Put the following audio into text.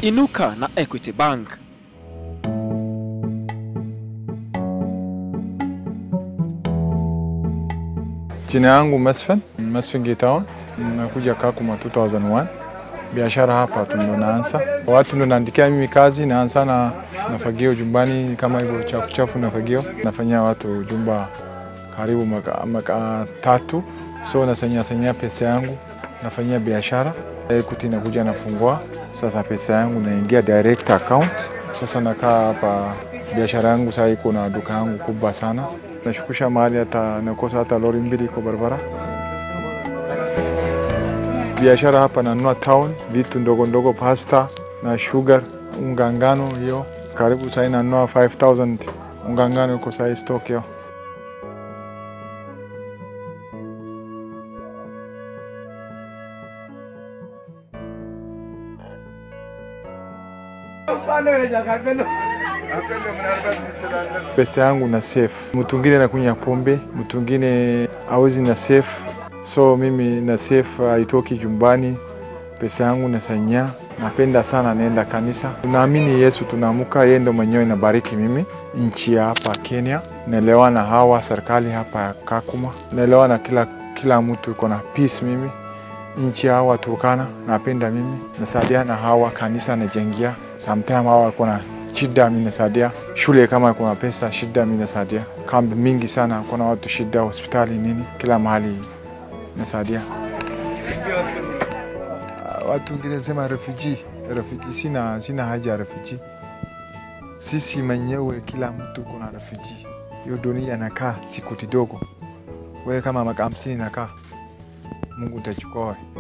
Inuka na Equity Bank. Jina yangu Mesfen, Mesfen Gitaon, nakuja Kakuma 2001. Biashara hapa tu ndo naanza, watu ndo naandikia mimi kazi, naanza na nafagio jumbani kama hivyo chafu chafu, nafagio nafanyia watu jumba karibu maka, maka tatu, so nasanyia sanyia pesa yangu, nafanyia biashara Equity, nakuja nafungua sasa, pesa yangu naingia direct account. Sasa nakaa hapa, biashara yangu sasa iko na duka yangu kubwa sana nashukisha mahali hata nakosa hata lori mbili iko barabara. Biashara hapa nanunua town vitu ndogo ndogo, pasta na sugar, unga ngano, hiyo karibu sasa nanunua 5000 unga ngano iko sasa stock hiyo. pesa yangu na safe. Mtu mwingine anakunywa pombe, mtu mwingine hawezi na safe, so mimi na safe haitoki jumbani. Pesa yangu nasanya, napenda sana, naenda kanisa. Tunaamini Yesu, tunaamuka, yeye ndo mwenyewe nabariki mimi nchi ya hapa Kenya. Naelewa na hawa serikali hapa ya Kakuma, naelewa na kila kila mtu iko na peace. Mimi nchi ya hawa Turkana napenda mimi, nasaidia na hawa kanisa najengia, sometime hawa kuna shida mimi nasaidia shule, kama kuna pesa shida mimi nasaidia. Kambi mingi sana kuna watu shida, hospitali nini, kila mahali nasaidia. Watu wengine sema refugee, refugee. Sina, sina haja ya refugee. Sisi mwenyewe kila mtu kuna refugee. Hiyo dunia nakaa siku kidogo, wewe kama maka hamsini nakaa, Mungu utachukua wewe.